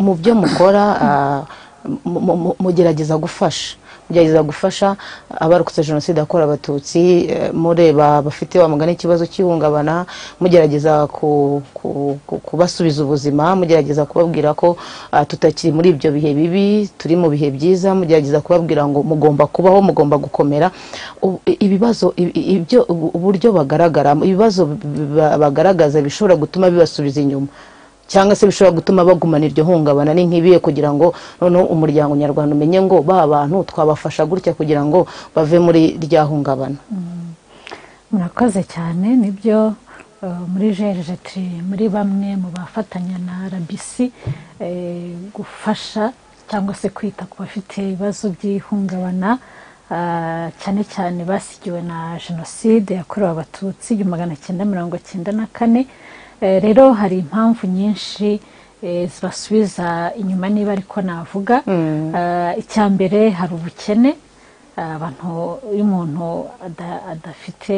mu byo mukora mugerageza gufasha mugerageza gufasha abarokotse jenoside yakorewe abatutsi mureba abafite bamugana ikibazo cy'ihungabana mugerageza kubasubiza ubuzima mugerageza kubabwira ko tutakiri muri ibyo bihe bibi turi mu bihe byiza mugerageza kubabwira ngo mugomba kubaho mugomba gukomera ibibazo ibyo uburyo bagaragara ibibazo bagaragaza bishobora gutuma bibasubiza inyuma cyangwa se bishobora gutuma bagumana iryo hungabana ni nk'ibiye kugira ngo noneho umuryango nyarwanda umenye ngo ba bantu twabafasha gutya kugira ngo bave muri rya hungabana murakoze cyane nibyo muri jejeje muri bamwe mu bafatanya na rbc gufasha cyangwa se kwita ku bafite ibibazo by'ihungabana cyane cyane basigiwe na jenoside yakorewe abatutsi igihumbi magana cyenda mirongo cyenda na kane rero hari impamvu nyinshi zibasubiza inyuma niba ariko navuga icya mbere hari ubukene abantu iyo umuntu adafite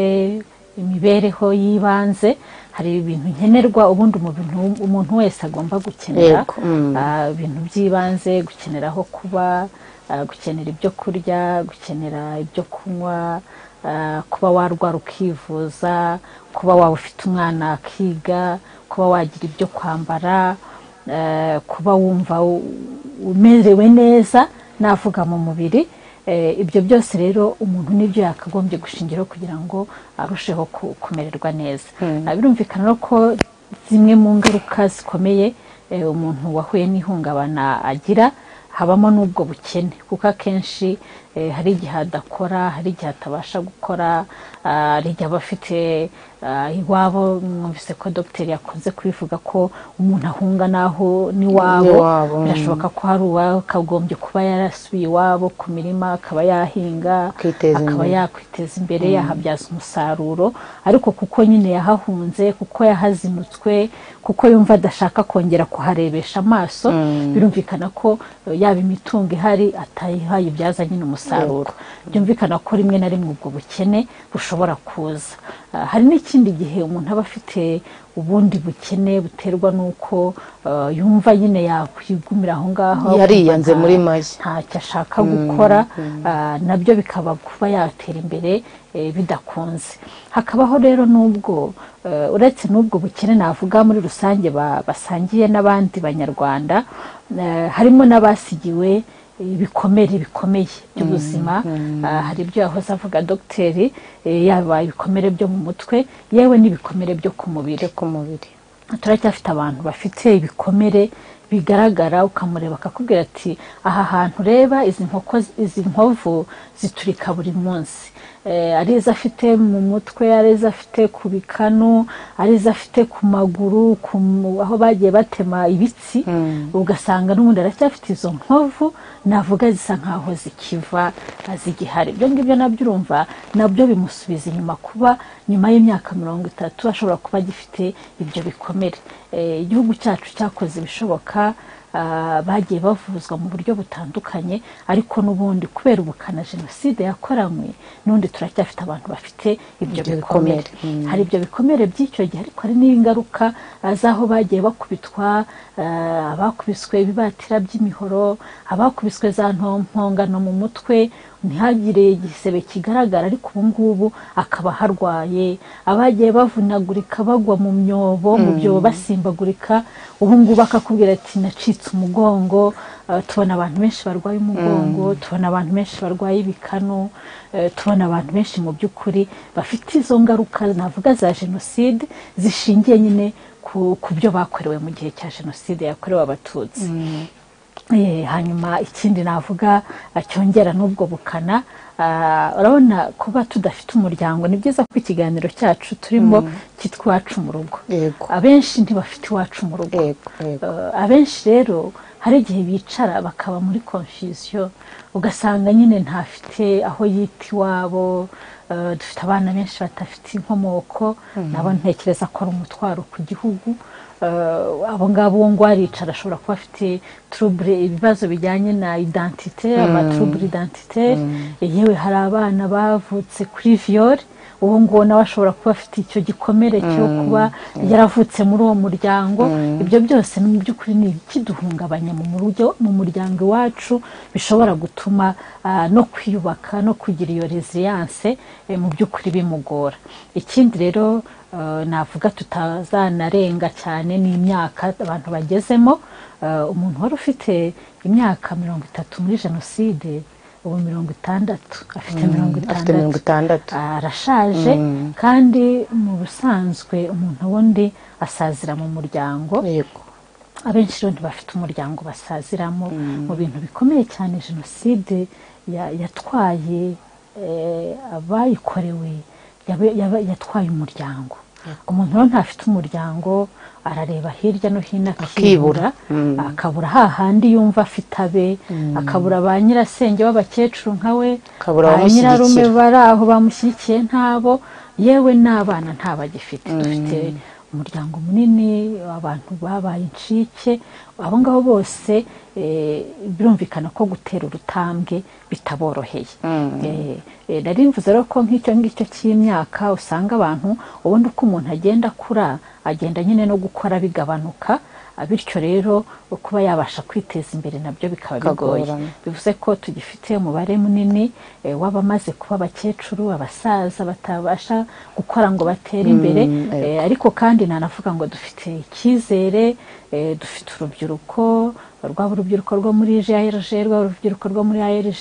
imibereho y'ibanze hari ibintu nkenerwa ubundi umuntu wese agomba gukenera ibintu by'ibanze gukenera aho kuba gukenera ibyo kurya gukenera ibyo kunywa kuba warwara ukivuza kuba waba ufite umwana akiga kuba wagira ibyo kwambara kuba wumva umerewe neza navuga mu mubiri ibyo byose rero umuntu nibyo yakagombye gushingiraho kugira ngo arusheho kumererwa neza birumvikana ko zimwe mu ngaruka zikomeye umuntu wahuye n'ihungabana agira habamo n'ubwo bukene kuko akenshi hari igihe adakora hari igihe atabasha gukora hari igihe aba afite iwabo mwumvise ko dogiteri yakunze kubivuga ko umuntu ahunga n'aho n'iwabo birashoboka ko hari uwawe akagombye kuba yarasubiye iwabo ku mirima akaba yahinga akaba yakwiteza imbere yahabyaza umusaruro ariko kuko nyine yahahunze kuko yahazinutswe kuko yumva adashaka kongera kuharebesha amaso birumvikana ko yaba imitungo ihari atayihaye ibyaza nyine umusaruro umusaruro byumvikana ko rimwe na rimwe ubwo bukene bushobora kuza hari n'ikindi gihe umuntu aba afite ubundi bukene buterwa n'uko yumva nyine yakwigumira aho ngaho yariyanze muri make ntacyo ashaka gukora nabyo bikaba kuba yatera imbere bidakunze hakabaho rero n'ubwo uretse n'ubwo bukene navuga muri rusange basangiye n'abandi banyarwanda harimo n'abasigiwe ibikomere bikomeye by'ubuzima hari ibyo yahoze avuga dogiteri yaba ibikomere byo mu mutwe yewe n'ibikomere byo ku mubiri turacyafite abantu bafite ibikomere bigaragara ukamureba akakubwira ati aha hantu ureba izi nkovu ziturika buri munsi ari izo afite mu mutwe ari izo afite ku bikanu ari izo afite ku maguru aho bagiye batema ibitsi ugasanga n'ubundi aracyafite izo nkovu navuga zisa nkaho zikiva zigihari ibyo ngibyo nabyo urumva nabyo bimusubiza inyuma kuba nyuma y'imyaka mirongo itatu ashobora kuba agifite ibyo bikomere igihugu cyacu cyakoze ibishoboka bagiye bavuzwa mu buryo butandukanye ariko n'ubundi kubera ubukana jenoside yakoranywe n'ubundi turacyafite abantu bafite ibyo bikomere hari ibyo bikomere by'icyo gihe ariko hari n'ingaruka z'aho bagiye bakubitwa abakubiswe ibibatira by'imihoro abakubiswe za ntongano mu mutwe ntihagire igisebe kigaragara ariko ubu ngubu akaba aharwaye abagiye bavunagurika bagwa mu myobo mu byobo basimbagurika ubu ngubu akakubwira ati nacitse umugongo tubona abantu benshi barwaye umugongo tubona abantu benshi barwaye ibikanu tubona abantu benshi mu by'ukuri bafite izo ngaruka navuga za jenoside zishingiye nyine ku byo bakorewe mu gihe cya jenoside yakorewe abatutsi hanyuma ikindi navuga cyongera n'ubwo bukana urabona kuba tudafite umuryango ni byiza ko ikiganiro cyacu turimo cyitwa iwacu mu rugo abenshi ntibafite iwacu mu rugo abenshi rero hari igihe bicara bakaba muri konfusiyo ugasanga nyine ntafite aho yita iwabo dufite abana benshi badafite inkomoko nabo ntekereza ko ari umutwaro ku gihugu abo ngabo ngo aricara ashobora kuba afite turubure ibibazo bijyanye na identite amaturubure identite yewe hari abana bavutse kuri viyore uwo nguwo nawe ashobora kuba afite icyo gikomere cyo kuba yaravutse muri uwo muryango ibyo byose ni mu by'ukuri ni ibikiduhungabanya mu muryo mu muryango iwacu bishobora gutuma ah, no kwiyubaka no kugira iyo resiliyanse mu by'ukuri bimugora ikindi rero eh, navuga tutazanarenga cyane ni imyaka abantu bagezemo Eh, umuntu wari ufite imyaka mirongo itatu muri jenoside ubu mirongo itandatu afite mirongo afite mirongo itandatu itandatu arashaje kandi mu busanzwe umuntu wundi asazira mu muryango yego abenshi rero ntibafite umuryango basaziramo mu bintu bikomeye cyane jenoside ya- yatwaye eh, abayikorewe yabe- yabe- yatwaye umuryango umuntu rero ntafite umuryango arareba hirya no hino akibura Akibura. Mm. akabura hahandi yumva afite abe akabura ba nyirasenge b'abakecuru nka we Akabura ba abamushyigikira. nyirarume bari aho bamushyigikiye ntabo yewe n'abana ntabagifite dufite umuryango munini abantu babaye incike abo ngabo bose eh, birumvikana ko gutera urutambwe bitaboroheye Eh, eh, nari mvuze rero ko nk'icyo ngicyo cy'imyaka usanga abantu ubundi uko umuntu agenda akura agenda nyine no gukora bigabanuka Ah, bityo rero kuba yabasha kwiteza imbere nabyo bikaba bigoye Kagorana. bivuze ko tugifite umubare munini eh, w'abamaze kuba abakecuru abasaza batabasha gukora ngo batere imbere eh, ariko kandi nanavuga ngo dufite icyizere eh, dufite urubyiruko rwaba urubyiruko rwo muri JRG rwaba urubyiruko rwo muri ARG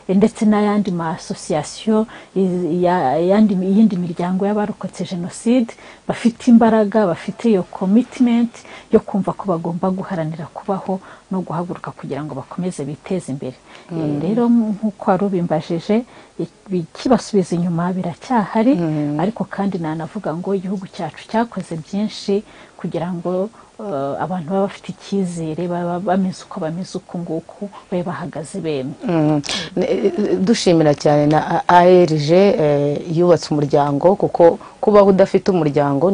eh, ndetse n'ayandi ma association i- ya- yandi iyindi miryango y'abarokotse jenoside bafite imbaraga bafite iyo commitment yo kumva ko bagomba guharanira kubaho no guhaguruka kugira ngo bakomeze biteze imbere Eh, rero nk'uko wari ubimbajije i- ikibasubiza inyuma biracyahari ariko kandi nanavuga ngo igihugu cyacu cyakoze byinshi kugira ngo eh, abantu baba bafite icyizere baba bameze uko bameze uku nguku babe bahagaze bemye Mm. Ne- eh, dushimira cyane na ARG eh, yubatse umuryango kuko kubaho udafite umuryango